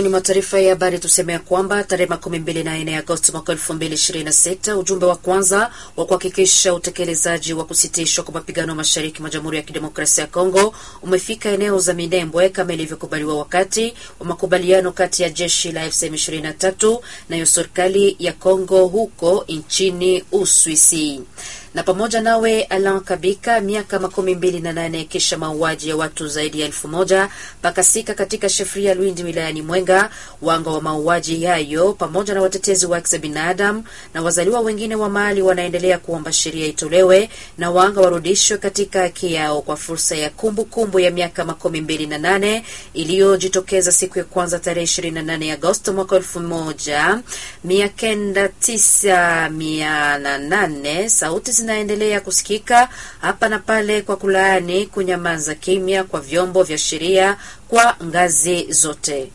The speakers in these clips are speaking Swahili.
Mwishoni mwa taarifa ya habari tusemea kwamba tarehe makumi mbili na nne Agosti mwaka elfu mbili ishirini na sita ujumbe wa kwanza wa kuhakikisha utekelezaji wa kusitishwa kwa mapigano mashariki mwa Jamhuri ya Kidemokrasia ya Kongo umefika eneo za Minembwe kama ilivyokubaliwa wakati wa makubaliano kati ya jeshi la FCM 23 nayo serikali ya Kongo huko nchini Uswisi na pamoja nawe Alan Kabika, miaka makumi mbili na nane kisha mauaji ya watu zaidi ya elfu moja pakasika katika shefria Lwindi wilayani Mwenga. Wanga wa mauaji hayo pamoja na watetezi wa haki za binadamu na wazaliwa wengine wa Mali wanaendelea kuomba sheria itolewe na wanga warudishwe katika haki yao kwa fursa ya kumbukumbu kumbu ya miaka makumi mbili na nane iliyojitokeza siku ya kwanza tarehe ishirini na nane Agosto mwaka elfu moja mia kenda tisa mia na nane sauti zinaendelea kusikika hapa na pale kwa kulaani kunyamaza kimya kwa vyombo vya sheria kwa ngazi zote.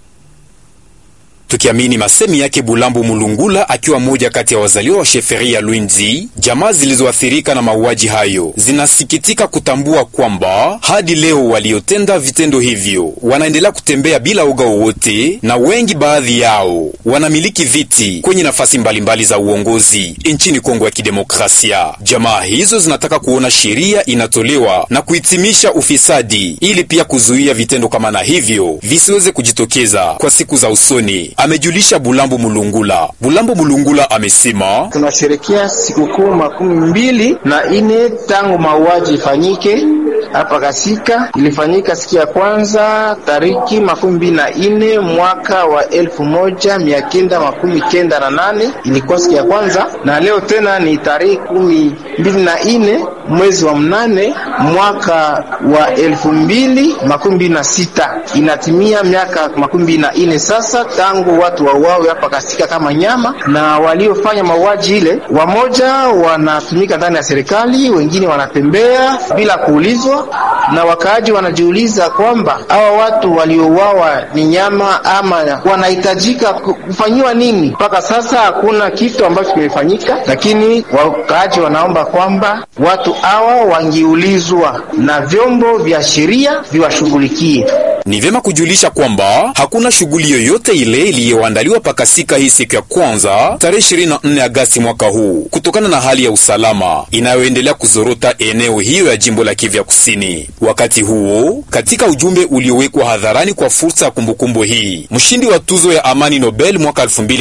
Tukiamini masemi yake Bulambo Mulungula, akiwa mmoja kati ya wazaliwa wa sheferi ya Lwinzi, jamaa zilizoathirika na mauaji hayo zinasikitika kutambua kwamba hadi leo waliotenda vitendo hivyo wanaendelea kutembea bila uga wowote, na wengi baadhi yao wanamiliki viti kwenye nafasi mbalimbali za uongozi nchini Kongo ya Kidemokrasia. Jamaa hizo zinataka kuona sheria inatolewa na kuhitimisha ufisadi, ili pia kuzuia vitendo kama na hivyo visiweze kujitokeza kwa siku za usoni. Amejulisha Bulambo Mulungula. Bulambo Mulungula amesema tunasherekea sikukuu makumi mbili na ine tangu mauaji ifanyike hapa Kasika. Ilifanyika siku ya kwanza tariki makumi mbili na ine mwaka wa elfu moja mia kenda makumi kenda na nane ilikuwa siku ya kwanza, na leo tena ni tarehe kumi mbili na ine mwezi wa mnane mwaka wa elfu mbili makumi mbili na sita inatimia miaka makumi mbili na ine sasa tangu watu wauawe hapa Kasika kama nyama, na waliofanya mauaji ile wamoja wanatumika ndani ya serikali, wengine wanatembea bila kuulizwa, na wakaaji wanajiuliza kwamba hawa watu waliouawa ni nyama ama wanahitajika kufanyiwa nini? Mpaka sasa hakuna kitu ambacho kimefanyika, lakini wakaaji wanaomba kwamba watu hawa wangiulizwa na vyombo vya sheria viwashughulikie. Ni vyema kujulisha kwamba hakuna shughuli yoyote ile iliyoandaliwa pakasika hii siku ya kwanza tarehe 24 Agasti mwaka huu kutokana na hali ya usalama inayoendelea kuzorota eneo hiyo ya jimbo la Kivu ya Kusini. Wakati huo, katika ujumbe uliowekwa hadharani kwa fursa ya kumbukumbu hii, mshindi wa tuzo ya amani Nobel mwaka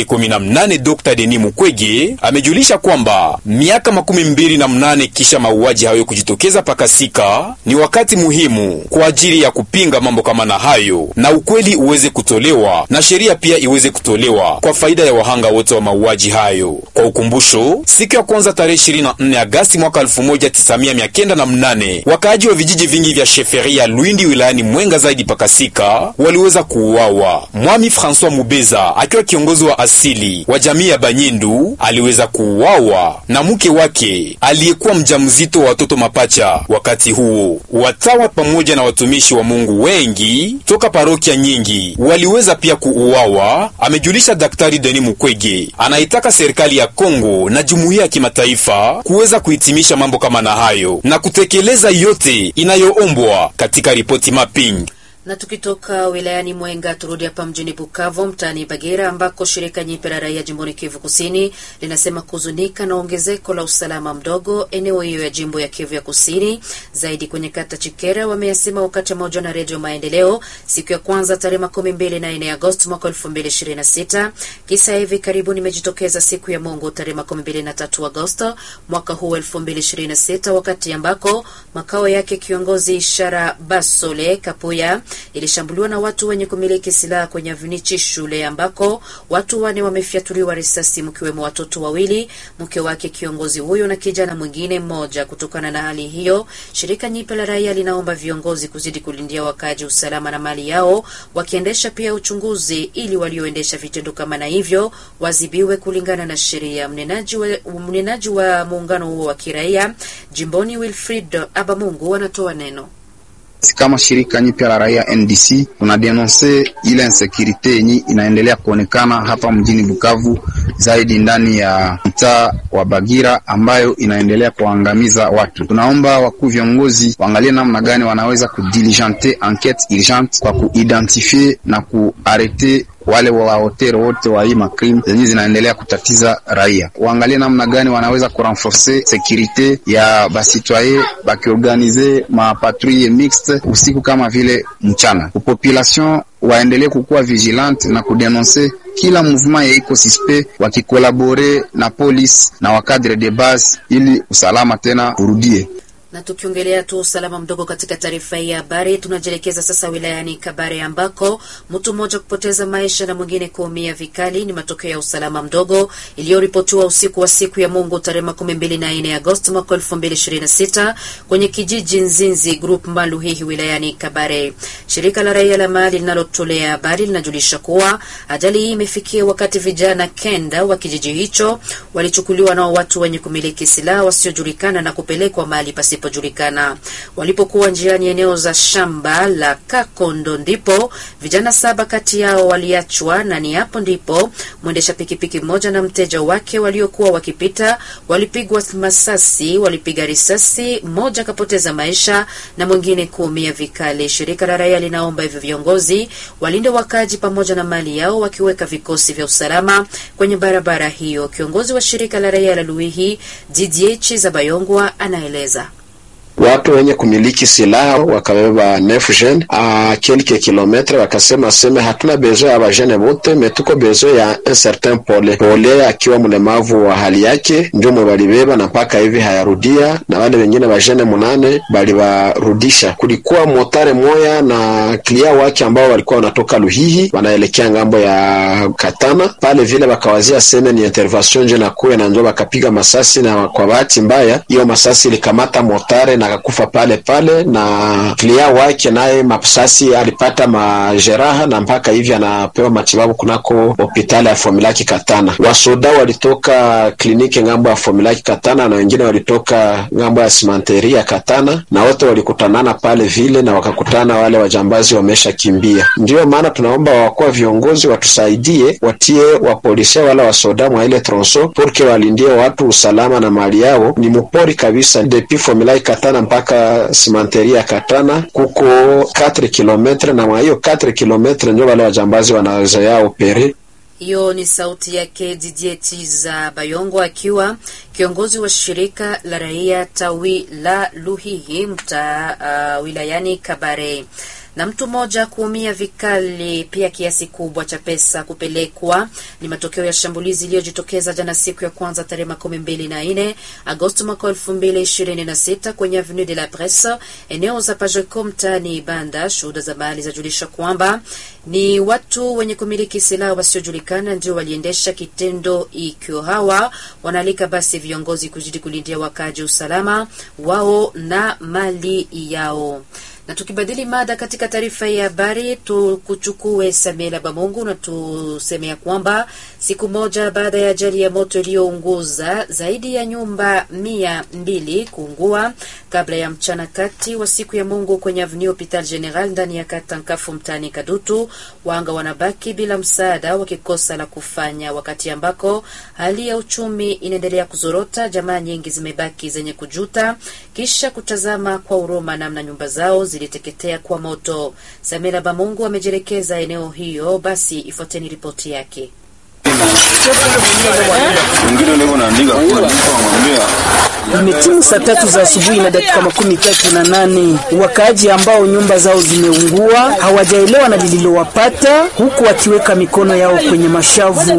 2018 Dr. Denis Mukwege amejulisha kwamba miaka makumi mbili na mnane kisha mauaji hayo kujitokeza pakasika ni wakati muhimu kwa ajili ya kupinga mambo kama na hayo na ukweli uweze kutolewa na sheria pia iweze kutolewa kwa faida ya wahanga wote wa mauaji hayo. Kwa ukumbusho, siku ya kwanza tarehe 24 Agasti mwaka 1998 wakaaji wa vijiji vingi vya sheferi ya Lwindi wilayani Mwenga zaidi pakasika waliweza kuuawa. Mwami François Mubeza akiwa kiongozi wa asili wa jamii ya Banyindu aliweza kuuawa na mke wake aliyekuwa mjamzito wa watoto mapacha. Wakati huo watawa pamoja na watumishi wa Mungu wengi toka parokia nyingi waliweza pia kuuawa, amejulisha Daktari Denis Mukwege. Anaitaka serikali ya Kongo na jumuiya ya kimataifa kuweza kuhitimisha mambo kama na hayo na kutekeleza yote inayoombwa katika ripoti mapping na tukitoka wilayani Mwenga turudi hapa mjini Bukavu, mtaani Bagera, ambako shirika nyipya la raia jimboni Kivu Kusini linasema kuzunika na ongezeko la usalama mdogo eneo hiyo ya jimbo ya Kivu ya Kusini, zaidi kwenye kata Chikera. Wameyasema wakati wa mahojiano na Redio Maendeleo siku ya kwanza tarehe makumi mbili na nne Agosti mwaka elfu mbili ishirini na sita. Kisa hivi karibuni imejitokeza siku ya Mungu tarehe makumi mbili na tatu Agosti mwaka huu elfu mbili ishirini na sita, wakati ambako makao yake kiongozi Ishara Basole Kapuya ilishambuliwa na watu wenye kumiliki silaha kwenye avinichi shule ambako watu wane wamefyatuliwa risasi mkiwemo watoto wawili, mke wake kiongozi huyo na kijana mwingine mmoja. Kutokana na hali hiyo, shirika nyipe la raia linaomba viongozi kuzidi kulindia wakaaji usalama na mali yao, wakiendesha pia uchunguzi ili walioendesha vitendo kama na hivyo wazibiwe kulingana na sheria. Mnenaji wa, mnenaji wa muungano huo wa kiraia jimboni Wilfrid Abamungu anatoa neno kama shirika nyipya la raia NDC tunadenonse ile insekurite yenye inaendelea kuonekana hapa mjini Bukavu, zaidi ndani ya mtaa wa Bagira ambayo inaendelea kuangamiza watu. Tunaomba wakuu viongozi waangalie namna gani wanaweza kudiligente enquete urgente kwa kuidentifie na kuarete wale waotere wote wa hii makrim zenye zinaendelea kutatiza raia, waangalie namna gani wanaweza kurenforce sekurite ya basitwaye bakiorganize mapatrouille mixte usiku kama vile mchana. Population waendelee kukuwa vigilante na kudenonse kila mouvement ya iko suspect, wakikolabore na police na wakadre de base ili usalama tena urudie. Na tukiongelea tu usalama mdogo katika taarifa hii ya habari, tunajielekeza sasa wilayani Kabare ambako mtu mmoja kupoteza maisha na mwingine kuumia vikali ni matokeo ya usalama mdogo iliyoripotiwa usiku wa siku ya Mungu tarehe makumi mbili na nne Agosti mwaka elfu mbili ishirini na sita kwenye kijiji Nzinzi Group Maluhihi wilayani Kabare. Shirika la raia la mahali linalotolea habari linajulisha kuwa ajali hii imefikia wakati vijana kenda wa kijiji hicho walichukuliwa nao watu wenye kumiliki silaha wasiojulikana na kupelekwa mahali pasipo julikana. Walipokuwa njiani eneo za shamba la Kakondo, ndipo vijana saba kati yao waliachwa, na ni hapo ndipo mwendesha pikipiki mmoja na mteja wake waliokuwa wakipita walipigwa masasi, walipiga risasi, mmoja akapoteza maisha na mwingine kuumia vikali. Shirika la raia linaomba hivyo viongozi walinde wakaji pamoja na mali yao, wakiweka vikosi vya usalama kwenye barabara hiyo. Kiongozi wa shirika la raia la Luihi Didier Zabayongwa anaeleza watu wenye kumiliki silaha wakabeba nefgen a kelke kilometre, wakasema seme hatuna bezo ya bajene bote metuko bezo ya un certain pole pole, akiwa mlemavu wa hali yake ndio balibeba na mpaka hivi hayarudia, na wale wengine bajene munane balibarudisha. Kulikuwa motare moya na klia wake ambao walikuwa wanatoka Luhihi wanaelekea ngambo ya Katana pale vile, bakawazia seme ni intervention nje na kuwe na ndio bakapiga masasi, na kwa bahati mbaya hiyo masasi ilikamata motare na akakufa pale pale, na klia wake naye masasi alipata majeraha na mpaka hivi anapewa matibabu kunako hospitali ya Fomilaki Katana. Wasoda walitoka kliniki ngambo ya Fomilaki Katana na wengine walitoka ngambo ya simanteri ya Katana, na wote walikutanana pale vile na wakakutana wale wajambazi wamesha kimbia. Ndiyo maana tunaomba wakuwa viongozi watusaidie, watie wapolisia wala wasoda mwa ile tronso porque walindie watu usalama na mali yao. Ni mupori kabisa depuis Fomilaki Katana mpaka simanteri ya Katana kuko 4 kilometre, na mwa hiyo 4 kilometre ndio wale wajambazi wanaweza yao opere. Hiyo ni sauti yake Didier Tiza Bayongo akiwa kiongozi wa shirika la raia tawi la Luhihi mta uh, wilayani Kabare na mtu mmoja kuumia vikali, pia kiasi kubwa cha pesa kupelekwa. Ni matokeo ya shambulizi iliyojitokeza jana siku ya kwanza tarehe makumi mbili na nne Agosti mwaka elfu mbili ishirini na sita kwenye Avenue de la Presse, eneo za Pajeko mtaani Ibanda. Shuhuda za mahali zajulisha kwamba ni watu wenye kumiliki silaha wasiojulikana ndio waliendesha kitendo ikyo. Hawa wanaalika basi viongozi kuzidi kulindia wakaji usalama wao na mali yao na tukibadili mada katika taarifa ya habari, tukuchukue Samela Bamungu na tusemea kwamba siku moja baada ya ajali ya moto iliyounguza zaidi ya nyumba mia mbili kuungua kabla ya mchana kati wa siku ya Mungu kwenye Avenue Hopital General ndani ya kata Nkafu mtaani Kadutu, wanga wanabaki bila msaada, wakikosa la kufanya, wakati ambako hali ya uchumi inaendelea kuzorota. Jamaa nyingi zimebaki zenye kujuta kisha kutazama kwa huruma namna nyumba zao ziliteketea kwa moto. Samira Bamungu amejielekeza eneo hiyo, basi ifuateni ripoti yake. Imetimu saa tatu za asubuhi na dakika makumi tatu na nane. Wakaaji ambao nyumba zao zimeungua hawajaelewa na lililowapata, huku wakiweka mikono yao kwenye mashavu.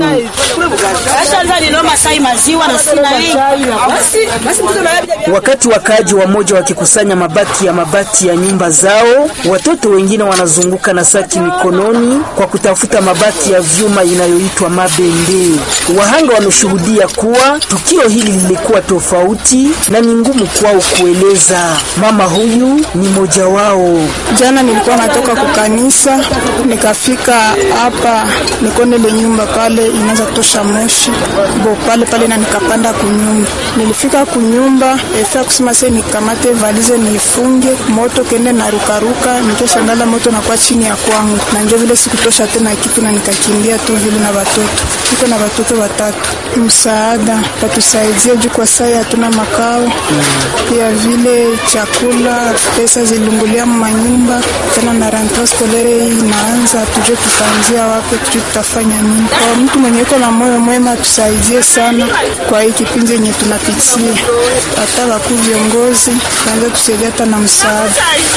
Wakati wakaaji wamoja wakikusanya mabaki ya mabati ya nyumba zao, watoto wengine wanazunguka na saki mikononi kwa kutafuta mabaki ya vyuma inayoitwa mabende. Wahanga wameshuhudia kuwa tukio hili lilikuwa tofauti na ni ngumu kwao kueleza. Mama huyu ni mmoja wao. Jana nilikuwa natoka kukanisa, nikafika hapa nikone ile nyumba pale inaanza kutosha moshi bo pale pale, na nikapanda kunyumba. Nilifika kunyumba efia kusema se nikamate valize nifunge moto kende na rukaruka, nikishangala moto nakuwa chini ya kwangu, na njo vile sikutosha tena kitu na nikakimbia tu vile na watoto niko na watoto watatu. Msaada watusaidie juu kwa sai hatuna makao, pia vile chakula, pesa zilungulia manyumba tena, na rentree scolaire hii inaanza, tujue tutaanzia wapi, tujue tutafanya nini. Kwa mtu mwenye iko na moyo mwema atusaidie sana kwa hii kipindi yenye tunapitia, hata wakuu viongozi kaanza tusaidia hata na msaada.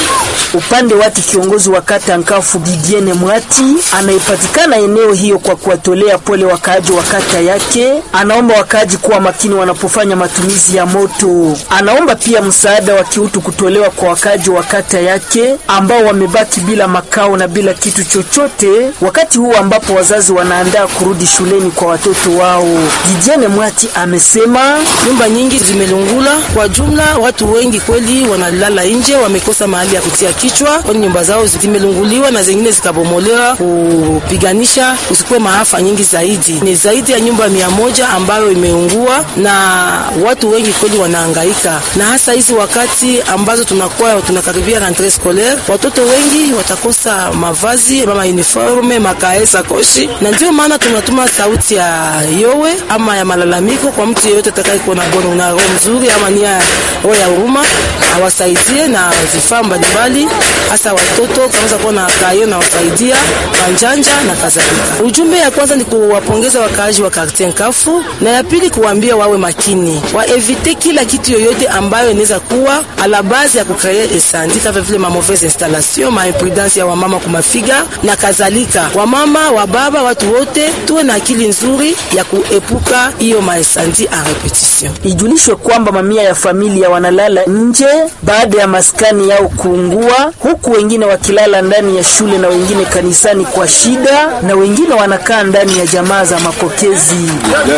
Upande wake kiongozi wa kata Nkafu Didiene Mwati anayepatikana eneo hiyo kwa kuwatolea pole wakaaji wa kata yake, anaomba wakaaji kuwa makini wanapofanya matumizi ya moto. Anaomba pia msaada wa kiutu kutolewa kwa wakaaji wa kata yake ambao wamebaki bila makao na bila kitu chochote, wakati huu ambapo wazazi wanaandaa kurudi shuleni kwa watoto wao. Didiene Mwati amesema nyumba nyingi zimelungula. Kwa jumla, watu wengi kweli wanalala nje, wamekosa mahali ya kutia kichwa, kwani nyumba zao zimelunguliwa na zingine zikabomolewa, kupiganisha usikuwe maafa nyingi zaidi. Ni zaidi ya nyumba mia moja ambayo imeungua na watu wengi kweli wanahangaika, na hasa hizi wakati ambazo tunakuwa tunakaribia rentree scolaire, watoto wengi watakosa mavazi mama uniforme, makae, sakoshi, na ndio maana tunatuma sauti ya yowe ama ya malalamiko kwa mtu yeyote atakayekuwa na bono na roho mzuri ama nia roho ya huruma awasaidie na vifaa mbalimbali, hasa watoto kama kuwa na kayo na wasaidia manjanja na kadhalika. Ujumbe ya kwanza ni kuwapongeza wakaaji wa quartier Nkafu, na ya pili kuwaambia wawe makini, waevite kila kitu yoyote ambayo inaweza kuwa ala base ya kukreye esandi kama vile ma mauvaise installation, ma imprudence ya wamama kumafiga na kadhalika. Wamama wa baba, watu wote tuwe na akili nzuri ya kuepuka hiyo maesandi a repetition. Ijulishwe kwamba mamia ya familia wanalala nje baada ya maskani yao kuungua, huku wengine wakilala ndani ya shule na wengine kanisani kwa shida, na wengine wanakaa ndani ya jamaa za mapokezi.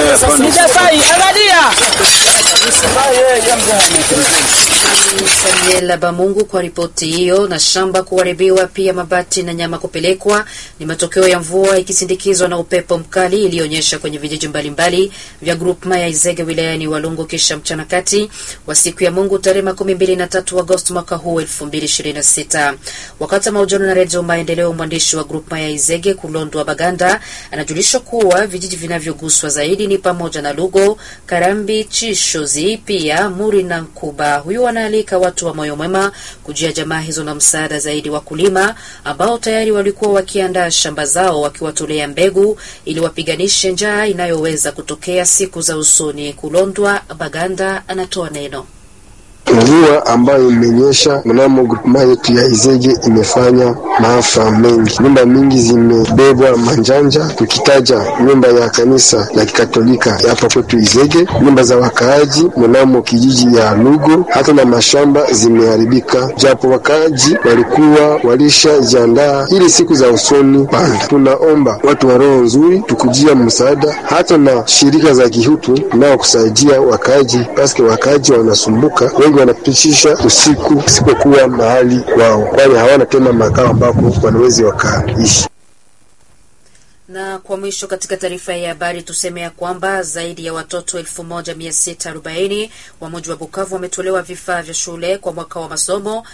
Samuel Bamungu kwa ripoti hiyo. Na shamba kuharibiwa, pia mabati na nyama kupelekwa ni matokeo ya mvua ikisindikizwa na upepo mkali iliyoonyesha kwenye vijiji mbalimbali vya grupma ya Izege wilayani Walungu kisha mchana kati wa siku ya Mungu tarehe makumi mbili na tatu Agosti mwaka huu elfu mbili ishirini na sita. Wakati wa mahojiano na Redio Maendeleo, mwandishi wa grupma ya Izege Kulondwa Baganda anajulisha kuwa vijiji vinavyoguswa zaidi ni pamoja na Lugo, Karambi, Chishozi, pia Muri na Nkuba. Huyu wanaalika watu wa moyo mwema kujia jamaa hizo na msaada zaidi wakulima ambao tayari walikuwa wakiandaa shamba zao wakiwatolea mbegu ili wapiganishe njaa inayoweza kutokea siku za usoni. Kulondwa Baganda anatoa neno. Mvua ambayo imenyesha mnamo grupema yetu ya Izege imefanya maafa mengi. Nyumba mingi zimebebwa manjanja, tukitaja nyumba ya kanisa la Kikatolika hapa kwetu Izege, nyumba za wakaaji mnamo kijiji ya Lugo, hata na mashamba zimeharibika, japo wakaaji walikuwa walishajiandaa ili siku za usoni panda. Tunaomba watu wa roho nzuri tukujia msaada, hata na shirika za kihutu nao kusaidia wakaaji, paske wakaaji wanasumbuka wengi wanapitisha usiku isipokuwa mahali kwao, kwani hawana tena makao ambapo wanawezi wakaishi. Na kwa mwisho katika taarifa ya habari tuseme ya kwamba zaidi ya watoto 1640 wa mji wa Bukavu wametolewa vifaa vya shule kwa mwaka wa masomo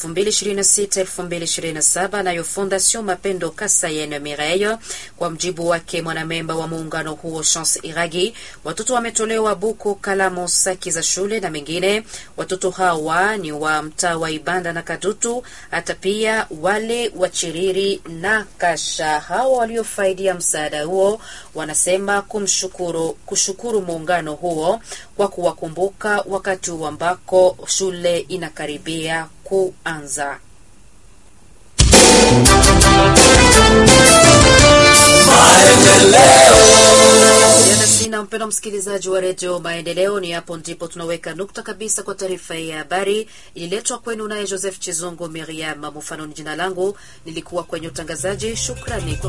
2026-2027, nayo Fondation Mapendo Kasayene Mireille. Kwa mjibu wake mwanamemba wa muungano huo Chance Iragi, watoto wametolewa buku, kalamu, saki za shule na mengine. Watoto hawa ni wa mtaa wa Ibanda na Kadutu, hata pia wale wa Chiriri na Kasha. Hawa waliofaidia msaada huo wanasema kumshukuru kushukuru muungano huo kwa kuwakumbuka wakati ambako shule inakaribia kuanza. Jana sina mpendo msikilizaji wa redio Maendeleo, ni hapo ndipo tunaweka nukta kabisa kwa taarifa hii ya habari. Ililetwa kwenu naye Joseph Chizungu Miriam Mufano, ni jina langu, nilikuwa kwenye utangazaji. Shukrani kwa